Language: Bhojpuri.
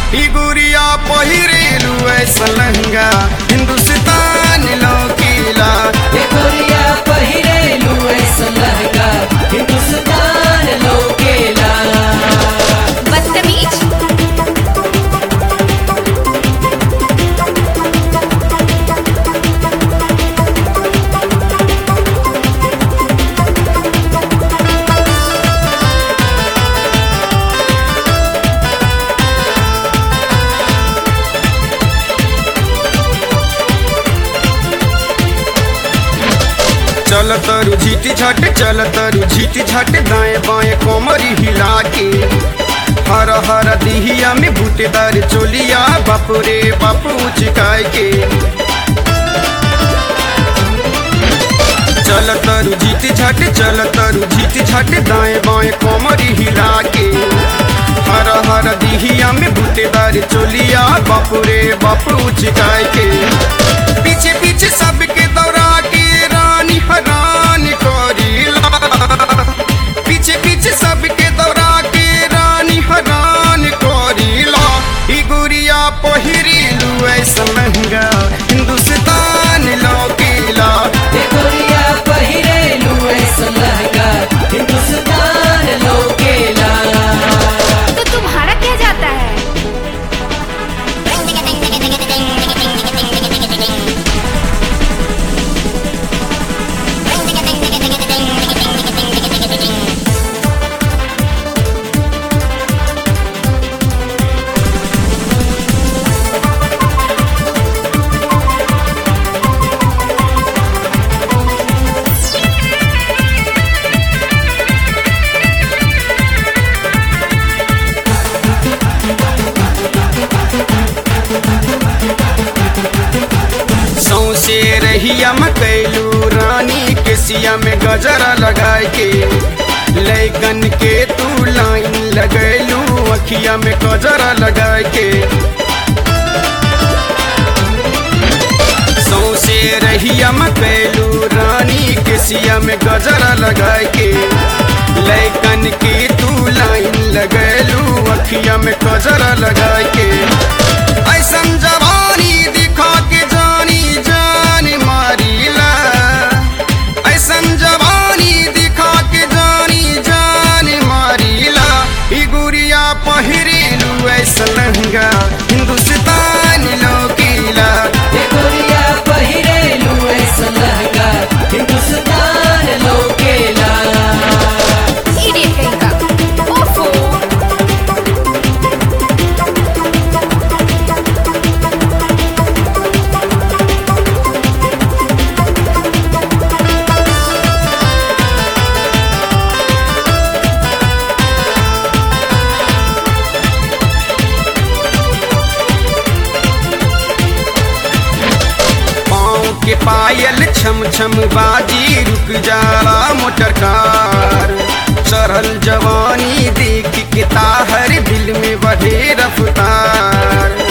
ई गुरिया पहिरेलू ऐसा लहंगा हिंदुस्तान लौकीला ये गोरिया पहिरेलू ऐसा लहंगा हिंदुस्तान लोकेला बदतमीज चल तरु झीटी झट चल तरु झीटी झट दाएं बाएं कोमरी हिला के हर हर दिहिया में बूटेदार चोलिया बापू रे बापू चिकाय के चल तरु झीटी झट चल तरु झीटी झट दाएं बाएं कोमरी हिला के हर हर दिहिया में बूटेदार चोलिया बापू रे बापू चिकाय के पीछे पीछे सबके दौड़ा के रानी हरान करीला पीछे पीछे सबके दौड़ा के रानी हरान करीला ई गुरिया पहिरीलू ऐसा महंगा हिंदुस्तान लौकीला ये गोरिया पहिरेलू ऐसा लहंगा हिंदुस्तान लोकेला तो तुम्हारा क्या जाता है सौसे रहिया में कैलू रानी के सिया में गजरा लगाए के लैकन के तू लाइन लगैलू अखिया में गजरा लगाए के सौसे रहिया में कैलू रानी के सिया में गजरा लगाए के लैकन के तू लाइन लगैलू अखिया में गजरा लगाए के ऐसन जवानी दिखा के जानी जान मारीला ऐसन जवानी दिखा के जानी जान मारीला ई गुरिया पहिरेलू ऐसा लहंगा हिंदुस्तान लौकीला ये गोरिया पहिरेलू ऐसा लहंगा हिंदुस्तान लोकेला इडियट कहीं का ओफो पाँव के पायल छम छम बाजी रुक जाला मोटर कार चढ़ल जवानी देख के ताहर दिल में बढ़े रफ्तार